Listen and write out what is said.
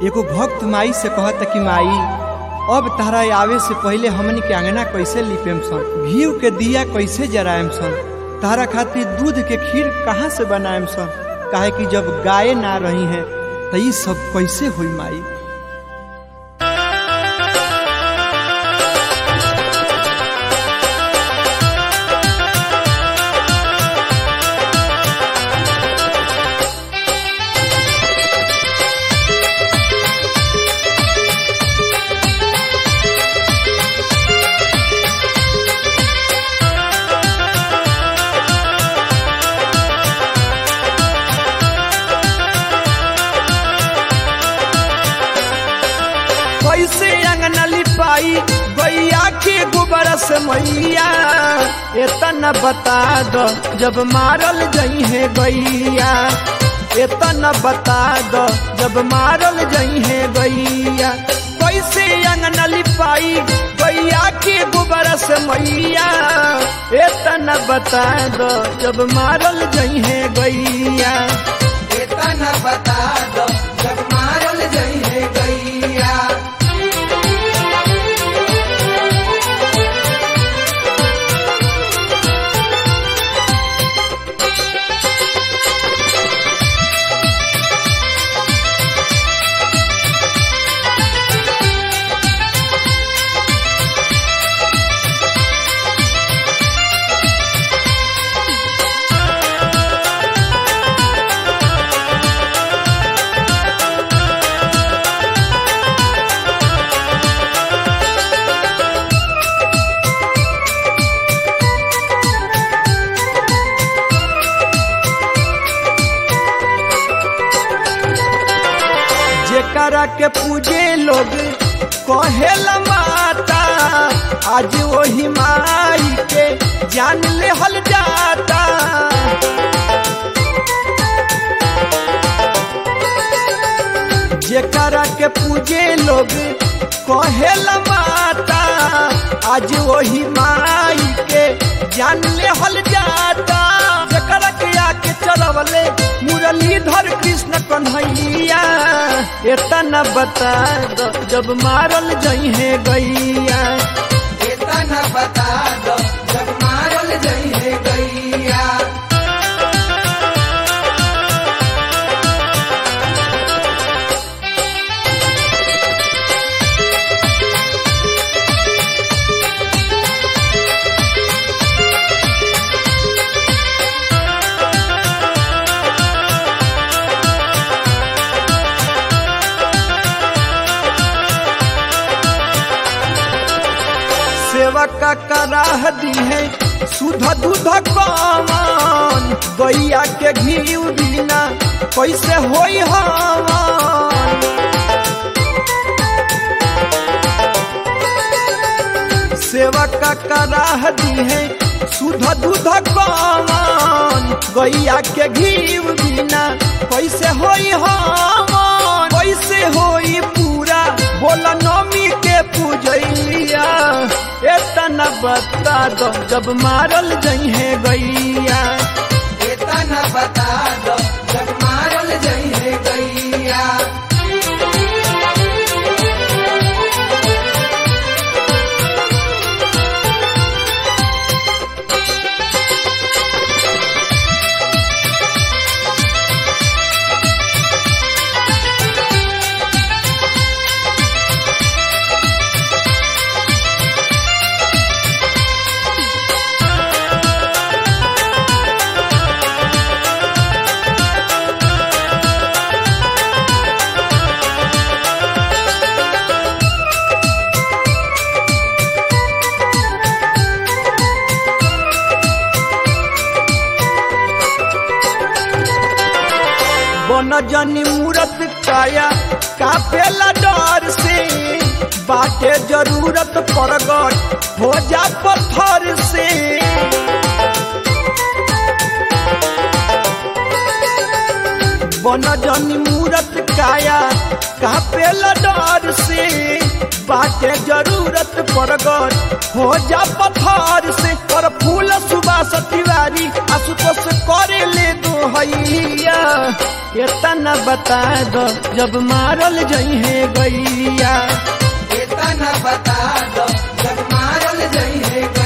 एगो भक्त माई से कहता कि माई अब तारा आवे से पहले हमनी के अंगना कैसे लिपेम सन घी के दिया कैसे जराएम सन तारा खातिर दूध के खीर कहाँ से बनाएम सन काहे कि जब गाय ना रही हैं तो ये सब कैसे हुई माई कैसे अंगना लिपाई गैया के गोबर से मैया एतना बता दो जब मारल जई है गैया एतना बता दो जब मारल जई है गैया कैसे अंगना लिपाई गैया के गोबर से मैया एतना बता दो जब मारल जई है गैया एतना बता दो जब मारल जई है गैया जेकरा के पूजे लोग कहेला माता आज वही माई के जान ले हल जाता जेकरा के पूजे लोग कहेला माता आज वही माई के जान ले हल जाता जेकरा के आके चलवले मुरलीधर कृष्ण कन्हैया एतना बता दो जब मारल जई है गैया एतना बता दो जब मारल जई है गैया सेवा का कराह दी है सुध दूध कमान गैया के घी बिना कैसे होई हवन सेवा का कराह दी है सुध दूध कमान गैया के घी बिना कैसे होई हवन कैसे होई पूरा बोला नमी के पूजैया एतना बता दो जब मारल जई है गैया एतना बता दो जब मारल जई है गैया बन जनी मूरत काया कापेला डर से बाटे जरूरत प्रगट हो जा पत्थर से बन जनी मूरत काया कापेला डर से बाटे जरूरत प्रगट हो जा पत्थर से और फूल सुबह तिवारी आशुतोष करे ले दो हैया इतना बता दो जब मारल जई है गैया इतना बता दो जब मारल जई है